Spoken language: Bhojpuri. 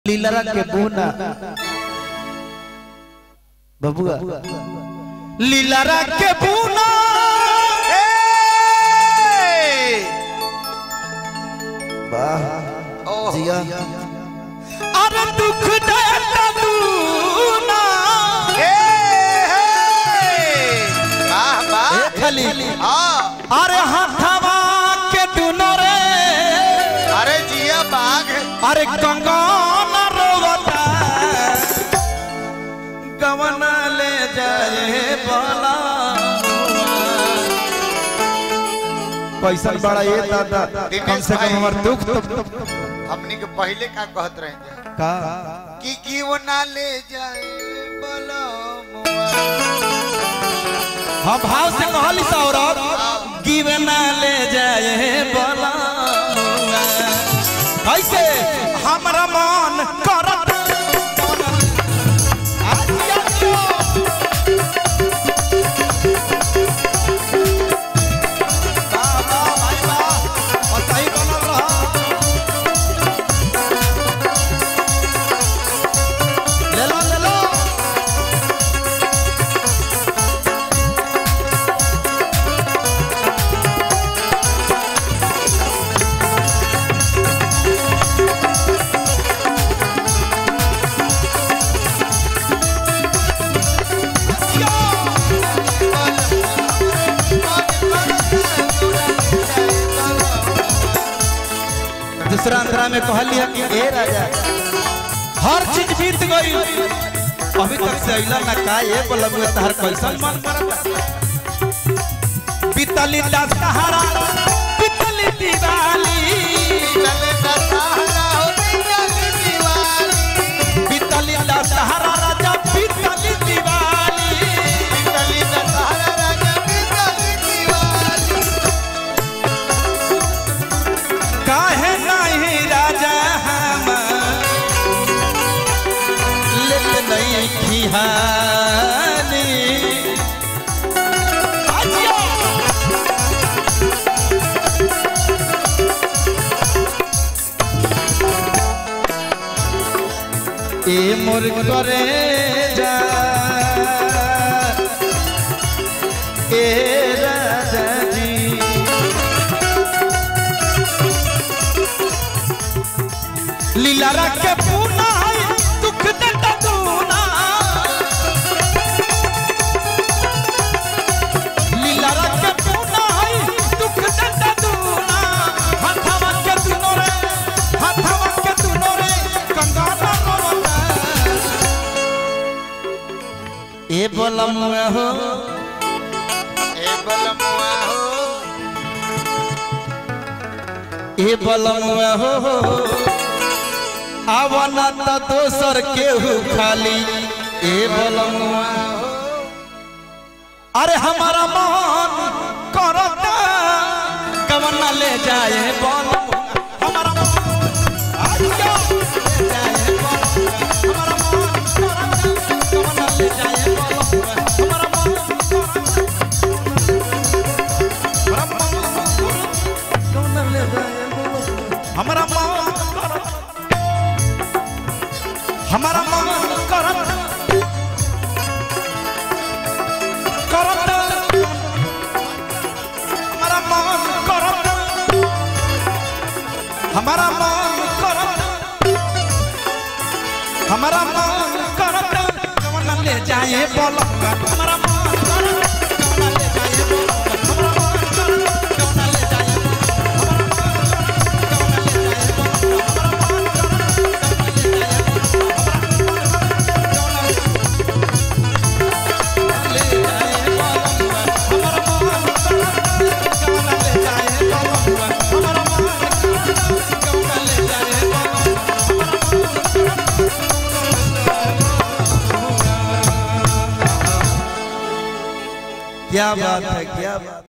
लीलरा के बुना बबुआ लीलरा के बुना वाह जिया अरे दुख देता दूना ए खाली अरे हाथवा के दुनो रे अरे जिया बाघ अरे कंगन रोवता गवना ले जाए बोला पैसा बड़ा ये दादा कम से कम हमार दुख तो हमनी के पहले का कहत रहे जा का कि की वो ना ले जाए बलमुआ हम भाव से कहली सौरभ गिवना ले जाए बोला कैसे हमरा मन करत वाह, वाह, भाई, वाह। और सही बनल रहा। ले लो, ले लो। दूसरा अंतरा में कहलिया कि ए राजा हर चीज बीत गई अभी तक से अइला ना का ये बोलबुए तहर कैसन मन करत बीतली दशहरा बीतली दिवाली चले दशहरा होती चली दिवाली बीतली दशहरा राजा बीतली दिवाली चली दशहरा राजा की चली दिवाली काहे नहीं राजा हम लेत नहीं खिहानी आजिया ए मोर करे जा ए राजा जी लीला के पूना है दुख देता दूना लीला के पूना है दुख देता दूना हाथवा के दुनो रे हाथवा के दुनो रे कंगाना रोता ए बोलम हो ए बलमुआ हो ए बोलम हो आवना त दोसर केहू खाली ए बोलम अरे हमारा मन करता कवना ले जाए बोल हमारा मन आजा ले जाए बोल हमारा मन करता कवना ले जाए बोल हमारा मन करता हमारा मन करता कवना ले जाए बोल हमारा मन करता हमारा मन करता करता हमारा मन करता हमारा मन करता हमारा मन करता कवना ले जाए बोलंगा हमारा मन करता कवना ले जाए बोलंगा हमारा मन करता कवना ले जाए क्या बात है क्या बात